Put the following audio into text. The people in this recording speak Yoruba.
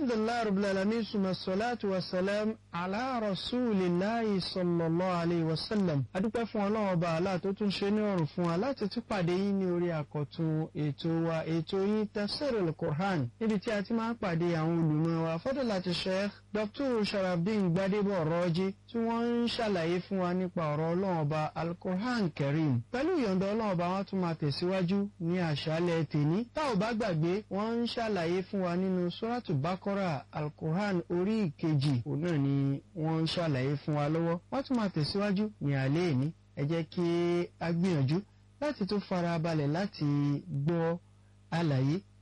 alhamdulilayi rabbil alamin suma salatu wa salam ala rasulillahi sallallahu alayhi wa sallam adúpẹ́ fún ọlọ́run ọba àlá tó tún ṣe ní ọ̀rùn fún wa láti tún pàdé yín ní orí àkọ́tún ètò wa ètò yín tafsirul Qur'an níbi tí a ti máa ń pàdé àwọn olùmọ̀ wa fadilati sheikh dr sharafdin gbadebo ọ̀rọ̀ọ́jì tí wọ́n ń ṣàlàyé fún wa nípa ọ̀rọ̀ ọlọ́run ọba al-Qur'an karim pẹ̀lú ìyọ̀ǹda ọlọ́run ọba wọn tún máa tẹ̀síwájú ní àṣálẹ̀ tèní tá ò bá gbàgbé wọ́n ń ṣàlàyé fún wa nínú suratu bakora al-Qur'an orí ìkejì òun náà ni wọ́n ń ṣàlàyé fún wa lọ́wọ́ wọ́n tún máa tẹ̀síwájú ní alẹ́ ìní ẹ jẹ́ kí a gbìyànjú láti tún fara balẹ̀ láti gbọ́ àlàyé